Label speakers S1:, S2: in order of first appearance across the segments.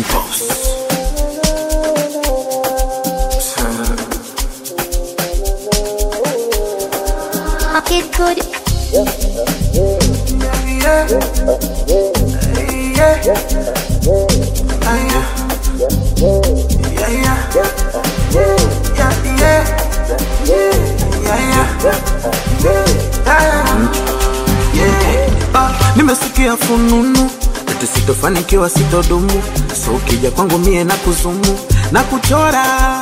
S1: boss.
S2: Okay, good.
S1: Nimesikia fununu eti sitofanikiwa, sitodumu, so ukija kwangu mie na kuzumu na kuchora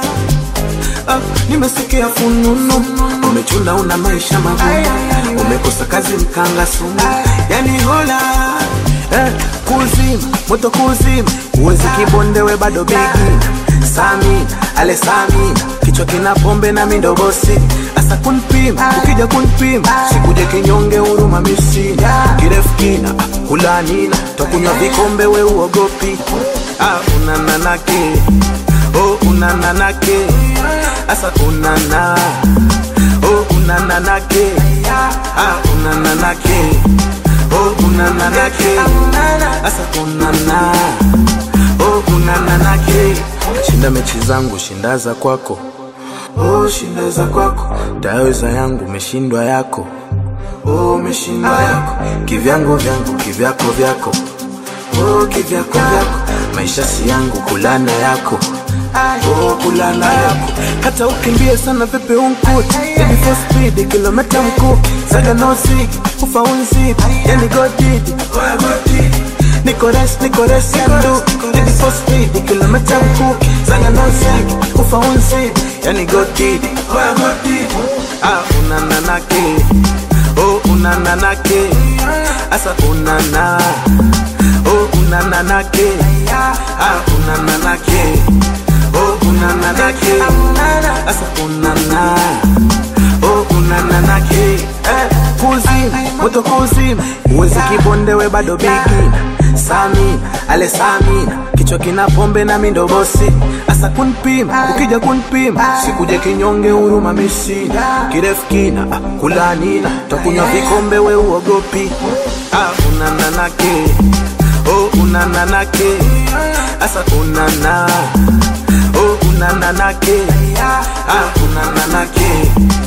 S1: Ah, nimesikia fununu umechuna, una maisha magumu, umekosa kazi, mkanga sumu, yani hola eh, kuzima moto kuzima, uwezi kibondewe bado bigi Samina ale Samina, kichwa kina pombe na mindogosi asa kunpima, ukija kunpima sikuje kinyonge, huruma misina kirefu kina ah, kulanina twakunywa vikombe, we uogopi ah, unananake oh, unananake asa unana oh, unananake ah, unananake oh, unananake asa unana oh, unananake shinda mechi zangu shinda za kwako oh, shinda za kwako taweza yangu umeshindwa yako oh, umeshindwa yako kivyangu vyangu kivyako vyako oh, kivyako vyako maisha si yangu kulana yako oh, kulana yako hata ukimbie sana vipi unkuti Baby for speed kilomita mkuu saga no zigi ufa unzidi yani godidi niko res niko res yandu Baby for speed kilomita mkuu saga no zigi ufa unzidi yani godidi ah unananake oh unananake asa unana oh unananake ah unananake oh unananake asa unana oh unananake eh, kuzima moto kuzima uwezi kibondewe bado bigi Samina ale Samina kichwa kina pombe na mindogosi asa kunpima ukija kunpima sikuje kinyonge huruma misina kirefu kina ah, kulanina takunywa vikombe we uogopi ah, unananake oh unananake asa unana oh unananake ah unananake